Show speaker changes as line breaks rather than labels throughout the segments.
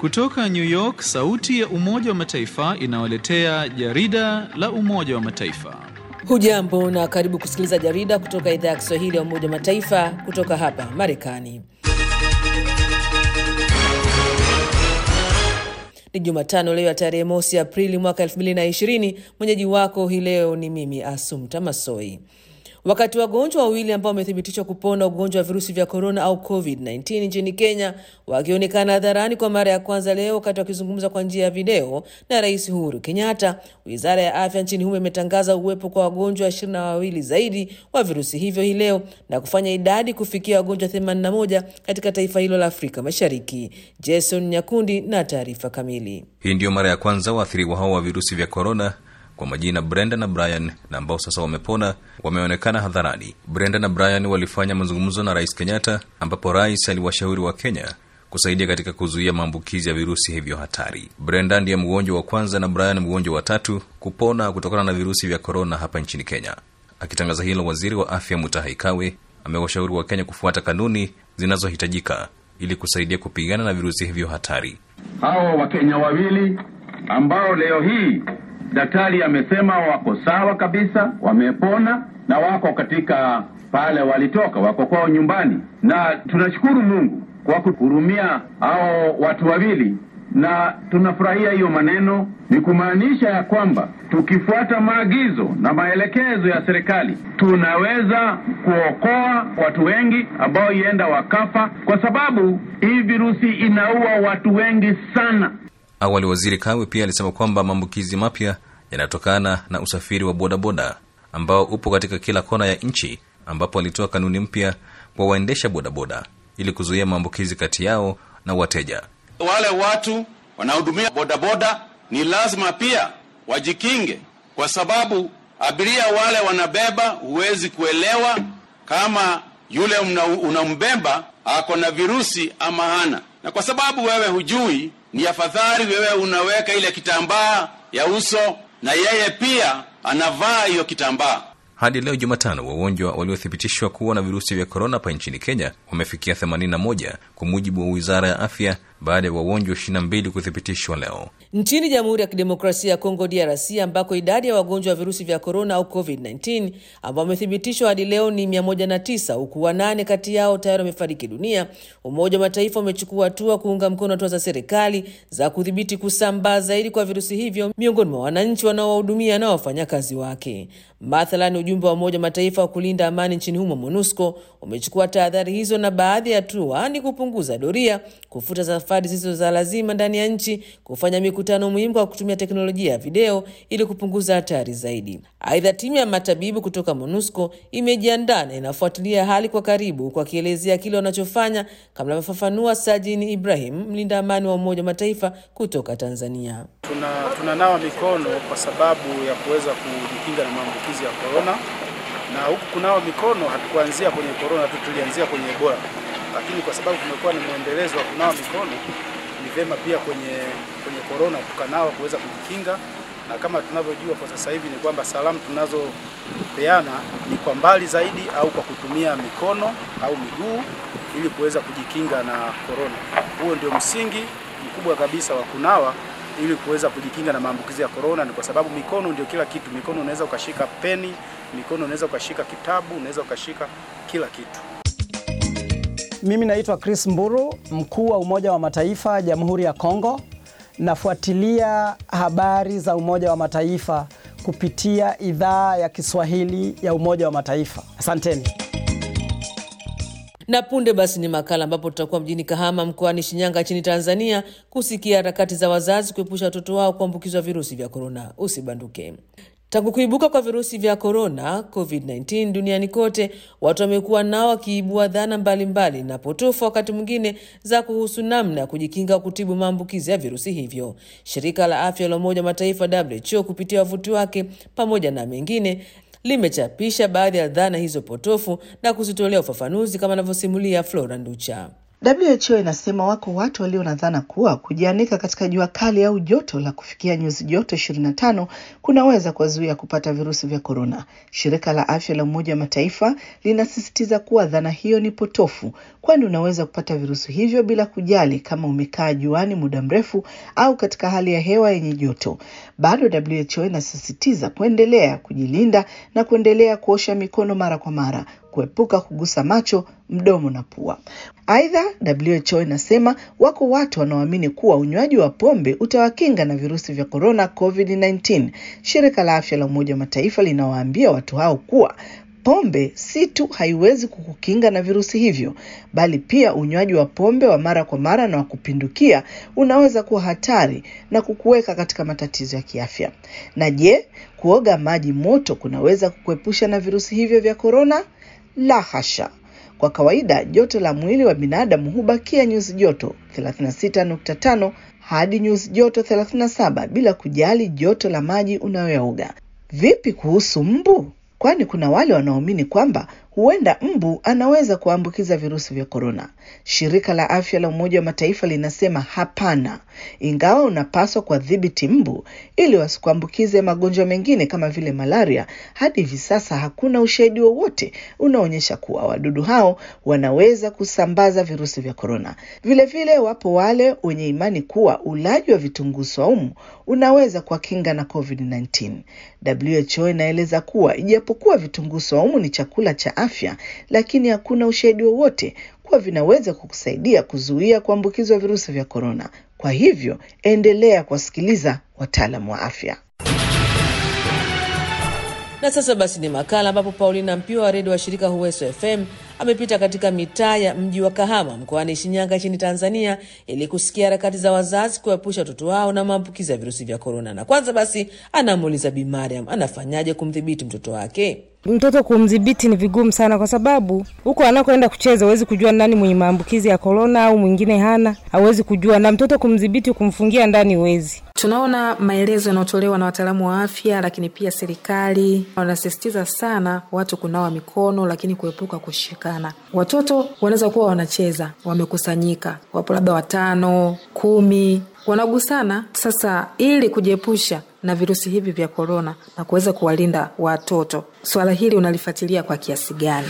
Kutoka New York, sauti ya Umoja wa Mataifa inawaletea jarida la Umoja wa Mataifa.
Hujambo na karibu kusikiliza jarida kutoka idhaa ya Kiswahili ya Umoja wa Mataifa kutoka hapa Marekani. Ni Jumatano leo ya tarehe mosi Aprili mwaka 2020. Mwenyeji wako hii leo ni mimi Asumta Masoi. Wakati wagonjwa wawili ambao wamethibitishwa kupona ugonjwa wa virusi vya korona au COVID-19 nchini Kenya wakionekana hadharani kwa mara ya kwanza leo wakati wakizungumza kwa njia ya video na Rais Uhuru Kenyatta, wizara ya afya nchini humo imetangaza uwepo kwa wagonjwa ishirini na wawili zaidi wa virusi hivyo hii leo na kufanya idadi kufikia wagonjwa 81 katika taifa hilo la Afrika Mashariki. Jason Nyakundi na taarifa kamili.
Hii ndiyo mara ya kwanza waathiriwa hao wa virusi vya korona kwa majina Brenda na Brian na ambao sasa wamepona wameonekana hadharani. Brenda na Brian walifanya mazungumzo na Rais Kenyatta, ambapo rais aliwashauri wa Kenya kusaidia katika kuzuia maambukizi ya virusi hivyo hatari. Brenda ndiye mgonjwa wa kwanza na Brian mgonjwa wa tatu kupona kutokana na virusi vya korona hapa nchini Kenya. Akitangaza hilo, waziri wa afya Mutahi Kagwe amewashauri wa Kenya kufuata kanuni zinazohitajika ili kusaidia kupigana na virusi hivyo hatari.
Hawa Wakenya wawili ambao leo hii daktari amesema wako sawa kabisa, wamepona na wako katika pale walitoka, wako kwao nyumbani, na tunashukuru Mungu kwa kuhurumia hao watu wawili, na tunafurahia hiyo maneno. Ni kumaanisha ya kwamba tukifuata maagizo na maelekezo ya serikali tunaweza kuokoa watu wengi ambao ienda wakafa, kwa sababu hii virusi inaua watu wengi sana.
Awali waziri Kawe pia alisema kwamba maambukizi mapya yanatokana na usafiri wa bodaboda ambao upo katika kila kona ya nchi, ambapo alitoa kanuni mpya kwa waendesha bodaboda ili kuzuia maambukizi kati yao na wateja.
Wale watu wanaohudumia bodaboda ni lazima pia wajikinge, kwa sababu abiria wale wanabeba, huwezi kuelewa kama yule unambeba ako na virusi ama hana, na kwa sababu wewe hujui ni afadhali wewe unaweka ile kitambaa ya uso na yeye pia anavaa hiyo kitambaa.
Hadi leo Jumatano, wagonjwa waliothibitishwa kuwa na virusi vya korona hapa nchini Kenya wamefikia 81 kwa mujibu wa wizara ya afya, baada ya wagonjwa 22 kuthibitishwa leo.
Nchini Jamhuri ya Kidemokrasia ya Kongo, DRC, ambako idadi ya wagonjwa wa virusi vya korona au COVID-19 ambao wamethibitishwa hadi leo ni 109 huku wanane kati yao tayari wamefariki dunia, Umoja wa Mataifa umechukua hatua kuunga mkono hatua za serikali za kudhibiti kusambaa zaidi kwa virusi hivyo miongoni mwa wananchi wanaowahudumia na wafanyakazi wake. Mathalan, ujumbe wa Umoja wa Mataifa wa kulinda amani nchini humo MONUSCO umechukua tahadhari hizo, na baadhi ya hatua ni kupunguza doria, kufuta safari zisizo za lazima ndani ya nchi, kufanya mikutano muhimu kwa kutumia teknolojia ya video ili kupunguza hatari zaidi. Aidha, timu ya matabibu kutoka MONUSCO imejiandaa na inafuatilia hali kwa karibu, kwa kielezea kile wanachofanya, kama anavyofafanua Sajini Ibrahim, mlinda amani wa Umoja wa Mataifa kutoka Tanzania.
Tuna tunanawa mikono kwa sababu ya kuweza kujikinga na maambukizi ya korona, na huku kunawa mikono hatukuanzia kwenye korona tu, tulianzia kwenye Ebola, lakini kwa sababu kumekuwa ni mwendelezo wa kunawa mikono, ni vyema pia kwenye kwenye korona tukanawa kuweza kujikinga, na kama tunavyojua kwa sasa hivi ni kwamba salamu tunazopeana ni kwa mbali zaidi au kwa kutumia mikono au miguu ili kuweza kujikinga na korona. Huo ndio msingi mkubwa kabisa wa kunawa ili kuweza kujikinga na maambukizi ya korona. Ni kwa sababu mikono ndio kila kitu. Mikono unaweza ukashika peni, mikono unaweza ukashika kitabu, unaweza ukashika kila kitu.
Mimi naitwa Chris Mburu, mkuu wa Umoja wa Mataifa Jamhuri ya Kongo. Nafuatilia habari za Umoja wa Mataifa kupitia idhaa ya Kiswahili ya Umoja wa Mataifa. Asanteni.
Na punde basi ni makala ambapo tutakuwa mjini Kahama mkoani Shinyanga nchini Tanzania kusikia harakati za wazazi kuepusha watoto wao kuambukizwa virusi vya korona. Usibanduke. Tangu kuibuka kwa virusi vya korona COVID-19 duniani kote, watu wamekuwa nao wakiibua dhana mbalimbali na potofu, wakati mwingine za kuhusu namna ya kujikinga kutibu maambukizi ya virusi hivyo. Shirika la afya la Umoja wa Mataifa WHO kupitia wavuti wake pamoja na mengine limechapisha baadhi ya dhana hizo potofu na kuzitolea ufafanuzi kama anavyosimulia Flora Nducha.
WHO inasema wako watu walio na dhana kuwa kujianika katika jua kali au joto la kufikia nyuzi joto 25 kunaweza kuwazuia kupata virusi vya korona. Shirika la Afya la Umoja wa Mataifa linasisitiza kuwa dhana hiyo ni potofu, kwani unaweza kupata virusi hivyo bila kujali kama umekaa juani muda mrefu au katika hali ya hewa yenye joto. Bado WHO inasisitiza kuendelea kujilinda na kuendelea kuosha mikono mara kwa mara kuepuka kugusa macho, mdomo na pua. Aidha, WHO inasema wako watu wanaoamini kuwa unywaji wa pombe utawakinga na virusi vya korona COVID-19. Shirika la Afya la Umoja wa Mataifa linawaambia watu hao kuwa pombe si tu haiwezi kukukinga na virusi hivyo, bali pia unywaji wa pombe wa mara kwa mara na wa kupindukia unaweza kuwa hatari na kukuweka katika matatizo ya kiafya. Na je, kuoga maji moto kunaweza kukuepusha na virusi hivyo vya korona? La hasha. Kwa kawaida joto la mwili wa binadamu hubakia nyuzi joto 36.5 hadi nyuzi joto 37 bila kujali joto la maji unayoyaoga. Vipi kuhusu mbu? Kwani kuna wale wanaoamini kwamba huenda mbu anaweza kuambukiza virusi vya korona. Shirika la Afya la Umoja wa Mataifa linasema hapana, ingawa unapaswa kuwadhibiti mbu ili wasikuambukize magonjwa mengine kama vile malaria. Hadi hivi sasa hakuna ushahidi wowote unaonyesha kuwa wadudu hao wanaweza kusambaza virusi vya korona. Vilevile wapo wale wenye imani kuwa ulaji wa vitunguu swaumu unaweza kuwakinga na COVID-19. WHO inaeleza kuwa ijapokuwa vitunguu swaumu ni chakula cha afya, lakini hakuna ushahidi wowote kuwa vinaweza kukusaidia kuzuia kuambukizwa virusi vya korona. Kwa hivyo endelea kuwasikiliza wataalamu wa afya.
Na sasa basi ni makala ambapo Paulina Mpio wa redio wa shirika Huweso FM amepita katika mitaa ya mji wa Kahama mkoani Shinyanga nchini Tanzania ili kusikia harakati za wazazi kuepusha watoto wao na maambukizi ya virusi vya korona. Na kwanza basi anamuuliza Bi Mariam anafanyaje kumdhibiti mtoto wake.
Mtoto kumdhibiti ni vigumu sana, kwa sababu huko anakoenda kucheza huwezi kujua nani mwenye maambukizi ya korona au mwingine hana, hauwezi kujua. Na mtoto kumdhibiti, kumfungia ndani huwezi.
Tunaona maelezo yanayotolewa na wataalamu wa afya, lakini pia serikali wanasisitiza sana watu kunawa mikono, lakini kuepuka kushikana. Watoto wanaweza kuwa wanacheza, wamekusanyika, wapo labda watano, kumi, wanagusana. Sasa ili kujiepusha na virusi hivi vya korona na kuweza kuwalinda watoto, swala hili unalifuatilia kwa kiasi gani?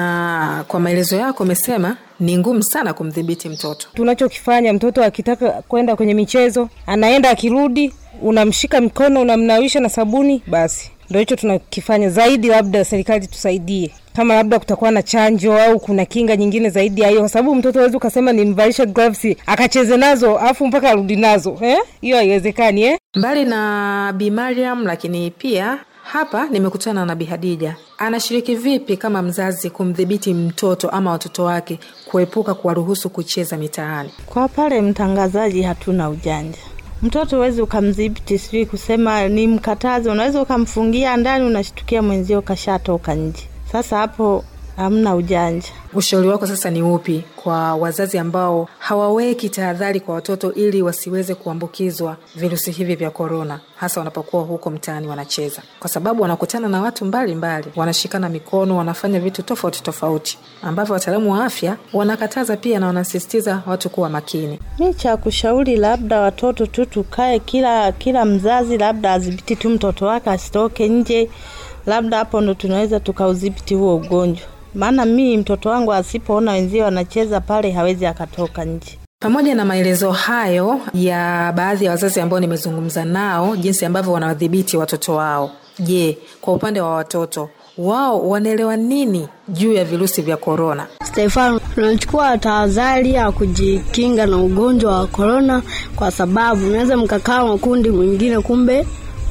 Na kwa maelezo yako umesema ni ngumu sana kumdhibiti mtoto.
Tunachokifanya, mtoto akitaka kwenda kwenye michezo, anaenda, akirudi, unamshika mkono, unamnawisha na sabuni, basi ndo hicho tunakifanya zaidi. Labda serikali tusaidie, kama labda kutakuwa na chanjo au kuna kinga nyingine zaidi ya hiyo, kwa sababu mtoto awezi ukasema nimvalishe gloves akacheze nazo afu mpaka arudi nazo hiyo eh? haiwezekani eh?
Mbali na Bi Mariam, lakini pia hapa nimekutana na Bi Hadija. Anashiriki vipi kama mzazi kumdhibiti mtoto ama watoto wake kuepuka kuwaruhusu kucheza mitaani?
Kwa pale mtangazaji, hatuna ujanja mtoto huwezi ukamdhibiti, sijui kusema ni mkatazi. Unaweza ukamfungia ndani, unashtukia mwenzio kashatoka nje. Sasa hapo hamna ujanja.
Ushauri wako sasa ni upi kwa wazazi ambao hawaweki tahadhari kwa watoto ili wasiweze kuambukizwa virusi hivi vya korona, hasa wanapokuwa huko mtaani wanacheza, kwa sababu wanakutana na watu mbalimbali mbali, wanashikana mikono, wanafanya vitu tofauti tofauti ambavyo wataalamu wa afya wanakataza pia na wanasisitiza watu kuwa makini.
Mi cha kushauri, labda watoto tu tukae, kila kila mzazi labda adhibiti tu mtoto wake asitoke nje, labda hapo ndo tunaweza tukaudhibiti huo ugonjwa maana mii mtoto wangu asipoona wenzio wanacheza pale hawezi akatoka nje.
Pamoja na maelezo hayo ya baadhi ya wazazi ambao nimezungumza nao, jinsi ambavyo wanawadhibiti watoto wao, je, kwa upande wa watoto wao wanaelewa nini juu ya virusi vya korona?
Stefano, tunachukua tahadhari ya kujikinga na ugonjwa wa korona, kwa sababu unaweza mkakaa makundi mwingine, kumbe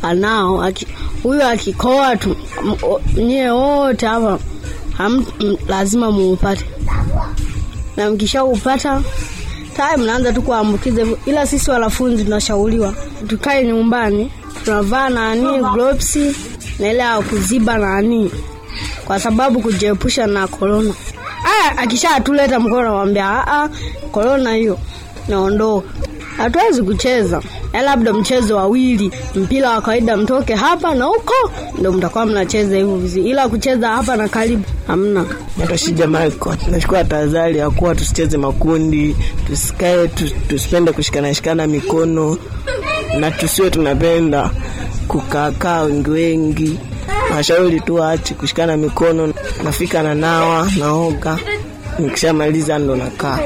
anao huyo akikoa tu nyie wote hapa Ham, m, lazima muupate na mkishaupata tayari mnaanza tu kuambukiza, ila sisi wanafunzi tunashauriwa tukae nyumbani, tunavaa nani gloves na ile ya kuziba nani, kwa sababu kujiepusha na korona. Aya, akishatuleta mkono, namwambia a korona hiyo naondoka, hatuwezi kucheza ya labda mchezo wawili, mpira wa kawaida, mtoke hapa na huko ndo mtakuwa mnacheza hivyo vizuri, ila kucheza hapa na karibu hamna.
Naitwa Shija Michael. Tunachukua tahadhari ya kuwa tusicheze makundi, tusikae, tus, tusipende kushikana shikana mikono na tusiwe tunapenda kukaakaa wengi wengi. Washauri tu waache kushikana mikono, nafika na nawa naoga, nikishamaliza ndo nakaa.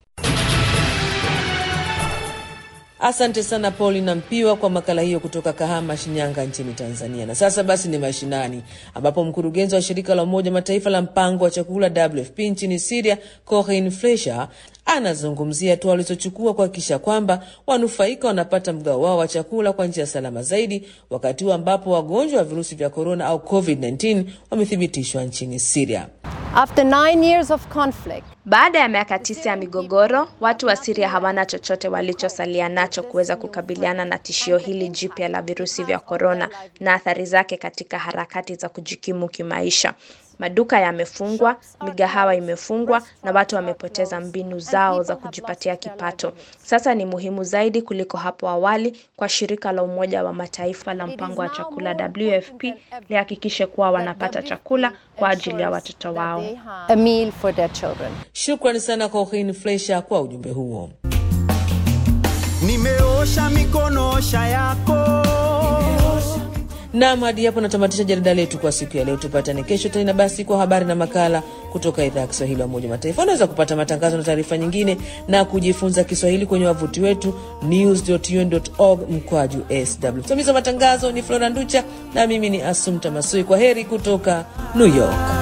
Asante sana Paulina Mpiwa kwa makala hiyo kutoka Kahama, Shinyanga nchini Tanzania. Na sasa basi ni mashinani, ambapo mkurugenzi wa shirika la Umoja Mataifa la mpango wa chakula WFP nchini Syria, Corinne Fleischer anazungumzia hatua walizochukua kuhakikisha kwamba wanufaika wanapata mgao wao wa chakula kwa njia salama zaidi, wakati huu ambapo wagonjwa wa virusi vya korona au COVID-19 wamethibitishwa nchini Syria.
After nine years of conflict,
Baada ya miaka tisa ya migogoro, watu wa Syria hawana chochote walichosalia nacho kuweza kukabiliana na tishio hili jipya la virusi vya korona na athari zake katika harakati za kujikimu kimaisha. Maduka yamefungwa, migahawa imefungwa na watu wamepoteza mbinu zao za kujipatia kipato. Sasa ni muhimu zaidi kuliko hapo awali kwa shirika la Umoja wa Mataifa la mpango wa chakula WFP lihakikishe kuwa wanapata chakula kwa ajili ya watoto wao.
a meal for their children.
Shukrani sana Corinne Fleischer kwa ujumbe huo.
Nimeosha mikono, osha yako.
Nam, hadi hapo natamatisha jarida letu kwa siku ya leo. Tupatane kesho tena basi kwa habari na makala kutoka idhaa ya Kiswahili ya Umoja wa Mataifa. Unaweza kupata matangazo na taarifa nyingine na kujifunza Kiswahili kwenye wavuti wetu news.un.org mkwaju sw. Msimamizi wa matangazo ni Flora Nducha na mimi ni Asumta Masui. Kwa heri kutoka New York.